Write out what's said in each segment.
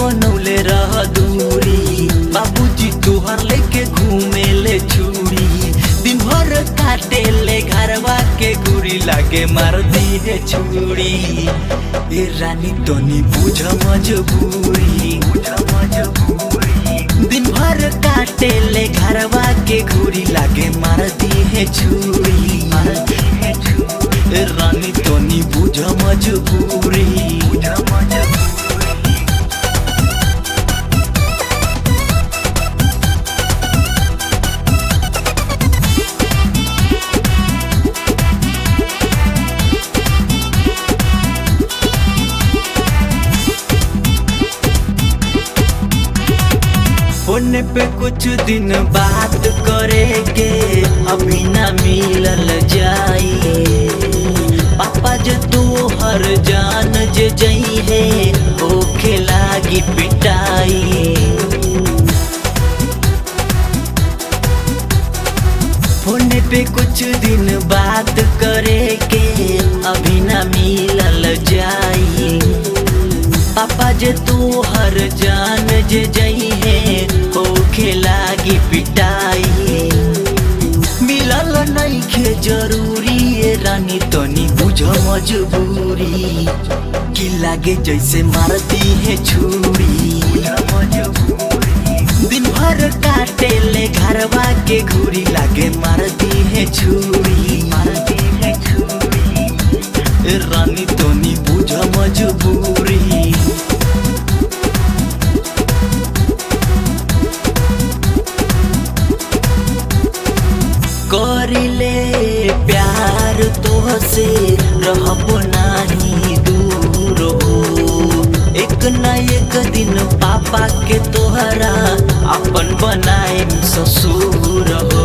बनौले रह दूरी बाबूजी तोहर लेके घूमे ले छुरी दिन भर काटे ले घरवा के गुरी लागे मार दी है छुरी ए रानी तनी बुझ मजबूरी दिन भर काटे ले घरवा के घूरी लागे मार दी है छुरी ए रानी तनी बुझ मजबूरी फोन पे कुछ दिन बात करेंगे अभी ना मिलल जाई पापा जे तू हर जान जे जई है ओखे लागी पिटाई फोन पे कुछ दिन बात करेंगे अभी ना मिलल जाई पापा जे तू हर जान जे जई है होखे लागी पिटाई मिलल नहीं खे जरूरी ए रानी तनी बुझ मजबूरी कि लागे जैसे मारती है छुरी दिन भर काटे ले घरवा के घूरी लागे मारती है छुरी मारती है छुरी ए रानी तनी बुझ मजबूरी करिले प्यार तोहसे रहब नाही दूर हो एक न एक दिन पापा के तोहरा अपन बनाए ससुर हो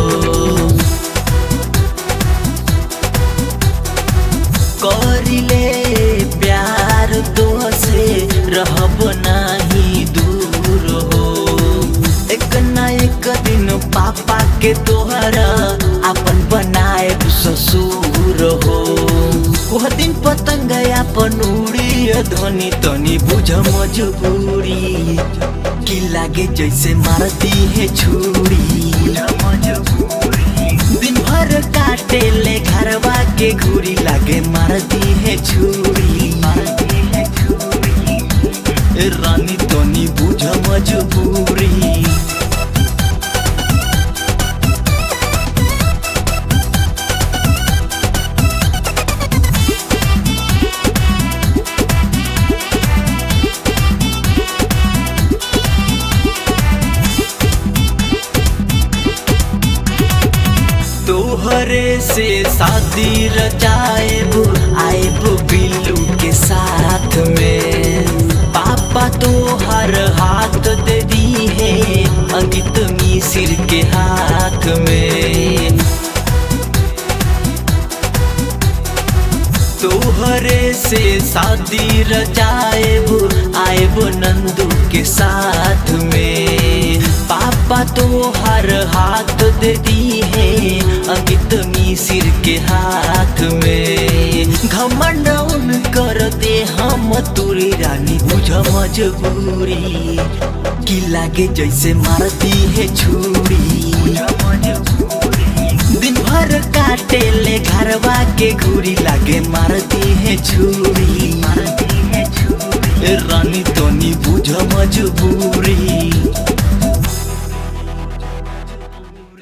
करिले प्यार तोहसे रहब नाही दूर हो एक न एक दिन पापा के तोहरा अपन बनाए ससुर हो वह दिन पतंग अपन उड़ी ध्वनि तनी बुझ मजबूरी कि लागे जैसे मारती है छुरी दिन भर काटे ले घरवा के घूरी लागे मारती है छुरी मारती है छुरी ए रानी तनी बुझ मजबूरी तोहरे से शादी रचाएब आएब बिल्लू के साथ में पापा तो हर हाथ दे दी है अंकित मिसिर के हाथ में तोहरे से शादी रचाएब आएब नंदू के साथ में पापा तो हर हाथ दे दी है अंकित मिसिर के हाथ में घमंड उन करते हम तुरी रानी बुझ मजबूरी कि लागे जैसे मारती है छुरी दिन भर काटे ले घरवा के घूरी लागे मारती है छुरी मारती है छुरी रानी तनी बुझ मजबूरी